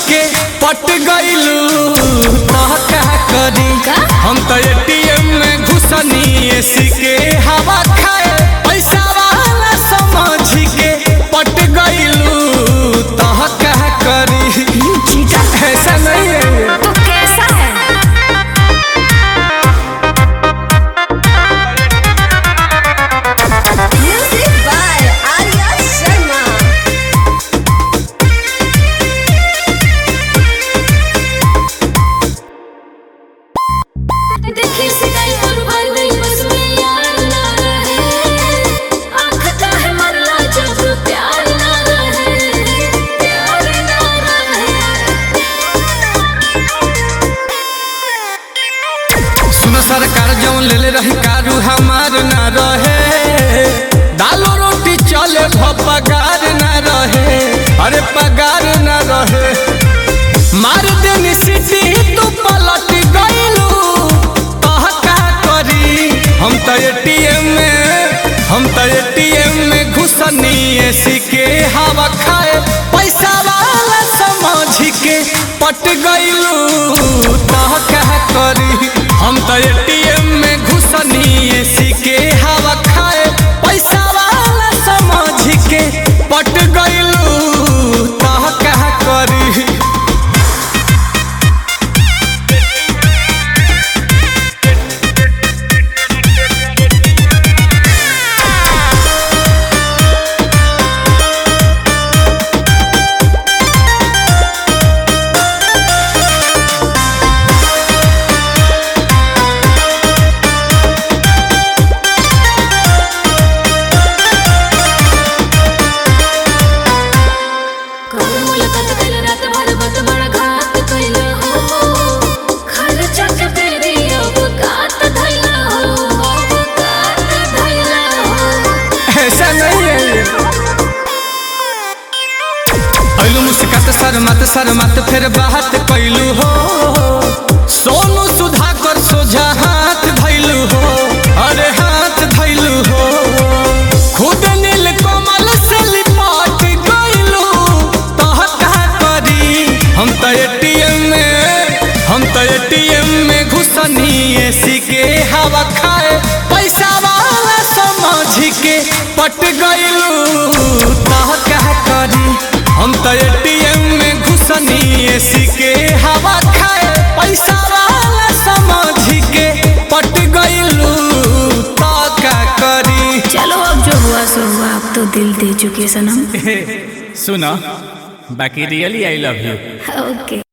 के पट गइलू तह का करी का? हम तो एटीएम में घुसनी एसी के हवा खाए पैसा वाला समझ के पट गइलू तह का करी चीटर ऐसा नहीं है ये। तो कैसा है म्यूजिक बाय आर्या शर्मा देखी सिलाई पर भर गई बस में यार ना रहे आँख काहे मरला जब प्यार ना रहे प्यार ना रहे सुनो सरकार जौन ले ले रही कारू हमार ना रहे दालो रोटी चले भ पगार ना रहे अरे पगार ना रहे मार देनी सिटी तू पलट गइलू तह का करी हम तो एटीएम में हम तो एटीएम में घुसनी एसी के हवा खाए पैसा वाला समझ के पट गइलू तह का करी हम तो एटीएम में घुसनी एसी के हवा खाए पैसा वाला समझ के पट गइलू तह का करी कौन मुलाकात कइल रात भर बत बड़ घात कइल हो खर्चा के तेरी अवकात धइल हो अवकात धइल हो ऐसा नहीं है ये अइलू मुस्कात शर्मात शर्मात फिर बात कैलू हो सोनू सुधाकर सोझा हाथ धैलू हो अरे हाथ धैलू हो खुद नील कमल से लिपट गइलू तह का करी हम तो एटीएम में हम तो एटीएम में घुसनी एसी के हवा खाए पैसा वाला समझ के पट गइलू तह का करी हम तो एटीएम में घुसनी एसी के हवा खाए पैसा वाला समझ के पट गइलू तह का करी चलो अब जो हुआ सो हुआ अब तो दिल दे चुके सनम सुना बाकी really I love you okay